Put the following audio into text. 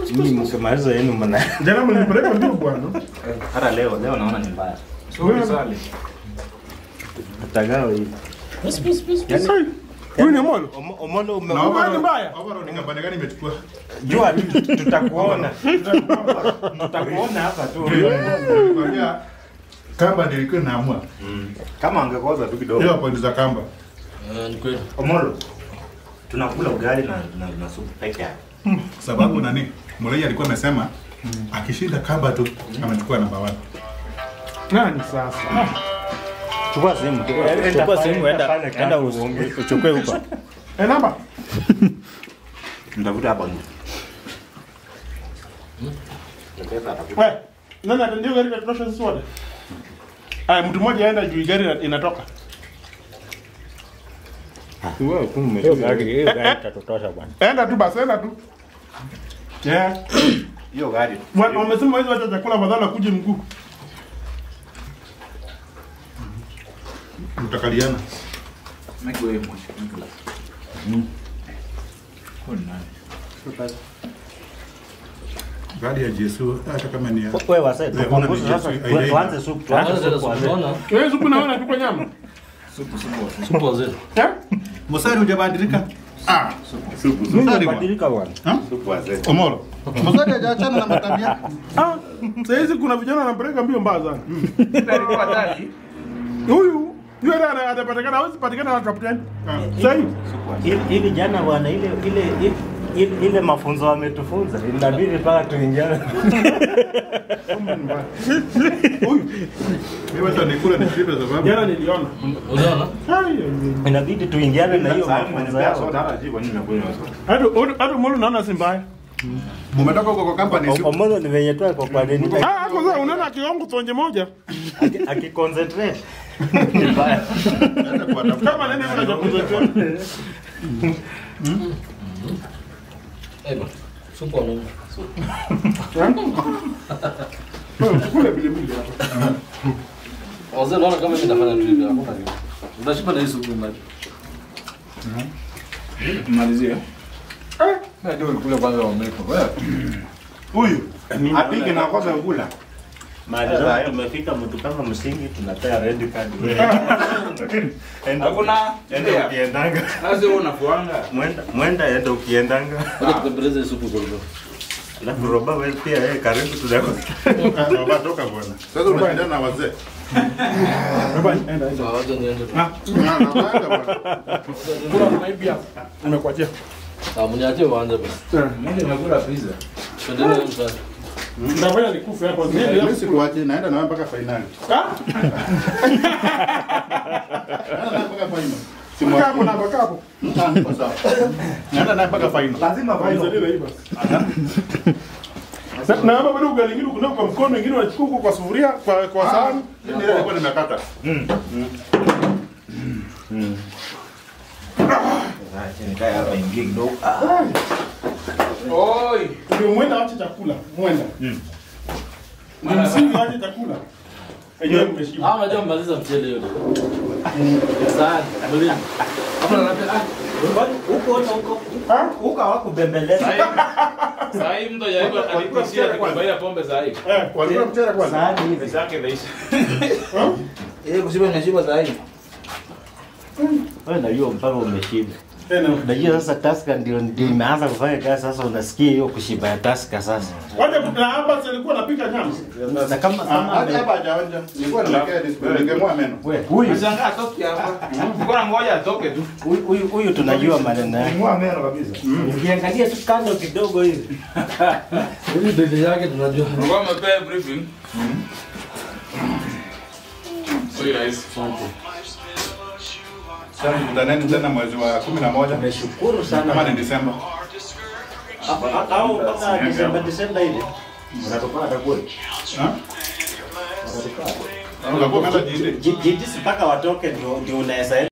Mimi mkimaliza yenu mna Jana mlipeleka ndio bwana. hata leo leo naona ni mbaya. Wewe- Tutagawa hivi. Sasa, Huyu ni Omolo. Omo- Omolo ume Na Omolo ni mbaya. Overall ni kampani gani imechukua? jua tu tutakuona. Tutakuona hapa tu. Kwambia kamba ndio ilikuwa inaamua. Kama angekoza tu kidogo. Hiyo point za kamba. Omolo. Tunakula ugali na na, na supu peke yake. Sababu nani? Murray alikuwa amesema akishinda kamba tu anachukua namba 1. Nani sasa? Chukua simu. Chukua simu, enda- enda us- uchukue huko. Eh, namba. Ndavuta hapa nje. Wewe, nani atandio gari katosha sisi wote? Aya, mtu mmoja aenda juu gari ina- inatoka. Wewe tu Hiyo gari hiyo gari itatutosha bwana. Enda tu basi, enda tu. Yeah. hiyo gari. Wa- Wamesema hizo wacha chakula badala kuje mguu. Mtakaliana. Gari ya Jesu hata kama ni ya Wewe wase Wewe, tupunguze una sasa. ni Yesu, Tu- aidia. Tuanze supu, tuanze supu. wazee. Wewe supu naona tu kwa nyama. Eh? Mosari hujabadilika? Ah, Mimi Mstari bwana. nimebadilika bwana. Ha? Supu wazee. Omolo. Mosari hajaachana na matabia. Ah, saa hizi kuna vijana wanapeleka mbio mbaya sana. Huyu yule ana- atapatikana hawezi patikana na kapteni. Sasa hivi Ili- Ili jana bwana ile ile ile- ile ile mafunzo wametufunza inabidi mpaka tuingiane. huyu Mimi hata nikula nishibe sababu. jana niliona. Ai, ai, ai. Inabidi tuingiane na hiyo mafunzo yao. Hata hata mbona unaona si mbaya? Mumetoka huko kwa company si Omolo ni venye tu kwa kwa nini Ah, hapo sasa unaona kiongo tonje moja. Aki- akiconcentrate. Ni mbaya. Hata kuwatafuta. Kama nene kuna cha kuzoea. Wewe kule vile vile hapa. Wazee naona kama mimi nafanya tu hivi hakuna kitu. Utashiba na hii supu maji. Malizia. Eh, Na ndio kule kwanza wameko. Wewe. Huyu Apige na kwanza ngula. Mahali sasa tumefika mtu kama msingi tunapea red card. Enda Hakuna enda ukiendanga. Sasa wewe unafuanga. Mwenda mwenda enda ukiendanga. Wacha tupembeleze hii supu kwa hivyo. Alafu roba wewe pia yeye karibu tunako. Watoka bwana. Sasa unashindana na wazee. baba enda enda. Sawa, wacha niende. Na naenda bwana. Kula maybe hapo. Nimekuachia. Ah, mniachie waanze basi. Mimi nimekula pizza. Tuendelee msasa. Ndafanya nikufe hapo. Mimi sikuachi naenda na wewe mpaka finali. Ah, Naenda naye mpaka final. kaa hapo na kaa hapo. Ah, niko sawa. Naenda naye mpaka final. Lazima Nisaidie na hii basi. Sa- Na hapa bado ugali ingine kuna kwa mkono ingine unachukua huko kwa sufuria kwa kwa sahani. Mimi ile nilikuwa nimekata. Nikae hapa ingie kidogo. Oi. Ndio mwenda ache chakula. Mwenda. Ni msingi ache chakula. Enyewe mmeshiba. Ah, unajua mmaliza mchele yote. Sasa, mwalimu. Hapo na ah, Huko huko Ah? huko hawakubembeleza. Sasa hii mtu ajaribu alikisia kubaia pombe sasa hivi. Eh, Walikuwa mchele kwanza. Sahani hivi. Pesa yake imeisha. eh kushiba nimeshiba sasa hivi. Wewe najua mpaka umeshiba. tena. Unajua sasa Tusker ndio ndio imeanza kufanya kazi sasa unasikia hiyo kushiba ya Tusker sasa. Wacha na hapa si alikuwa anapika nyama. Na kama Ah, kama hadi ame- hapa hajaonja. Nilikuwa nimekea display ningemua meno. wewe huyu Ushangaa atoke hapa. Mbona ngoja atoke tu. huyu- huyu huyu tunajua maneno yake. Nimua meno kabisa. Ukiangalia tu kando kidogo hivi. Huyu dede yake tunajua. Ngoja mpewe briefing. So guys. Asante. Sasa tutaneni tena mwezi wa 11 Nashukuru kama sana. ni Disemba. Au kama Desemba Desemba hivi. Unatupata kweli. Ha? Unakuwa umeenda jiji. Jiji mpaka watoke ndio ndio unaweza